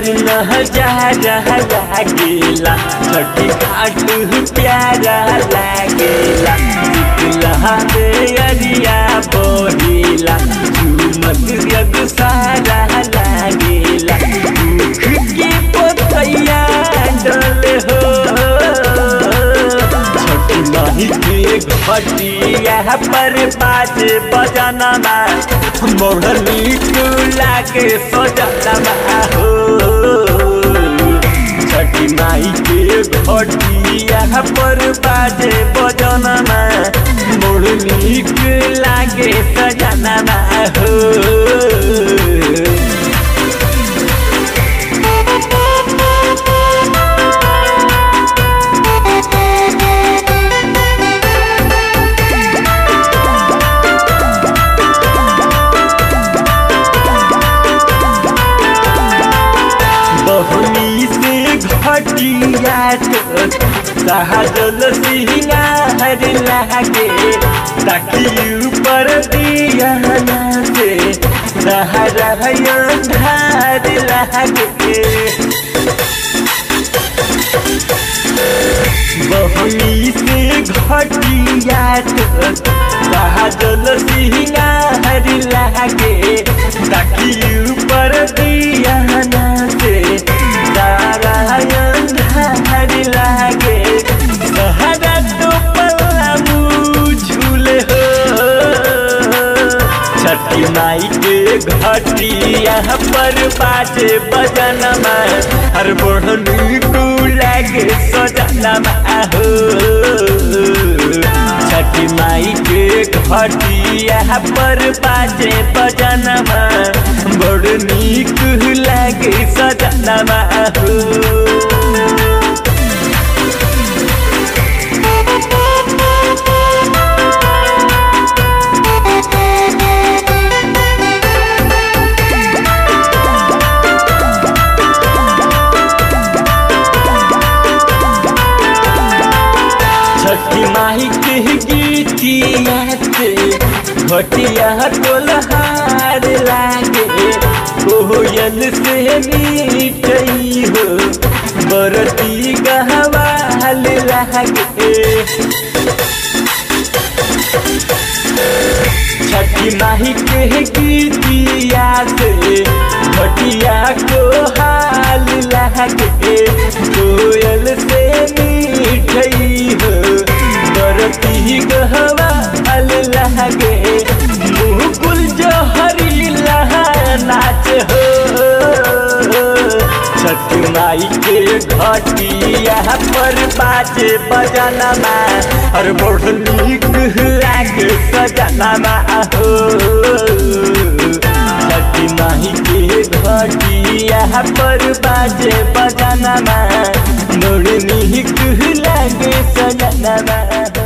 नजारा लागेला छठी घाट प्यारा लागेला शीतला में अरिया बहेला झूमत यग सारा लागेला दुख के पोतैया डले हो छठी माही के घटिया पर बाज बजनमा मोहनी टूला के सजनमा हो छठी माई के घटिया पर बाजे बजनमा मोहनी टूला के सजनमा हो बहुनी से घटिया सहजल सिंगार लागे ताकि ऊपर दिया से सहारा अंधार लागे बहुनी से घटिया सहजल सिंगार लागे ताकि ऊपर दिया से सारा अंधार लागे सहारा तो पलामू झूले हो छठी माई के घटिया पर बाजे बजनमा हर बोढ़नी को लागे सजनमा हो छठी माई के घटिया पर बाजे बजनमा बड़ नीक लागे सजनमा हो छठी माही के गीतिया से घटिया तोलहार लागे कोयल से मीठई हो बरती गहवाल लागे छठी माही के गीतिया से घटिया को हाल लागे कोयल से मीठई हो बरती गहवा हाल लागे मुकुल जहरी लहा नाच हो छठी माई के घटिया पर बाजे बजनमा हर बोढ़ नीक लागे सजनमा हो छठी माई के घटिया पर बाजे बजनमा मोड़ नीक लागे सजनमा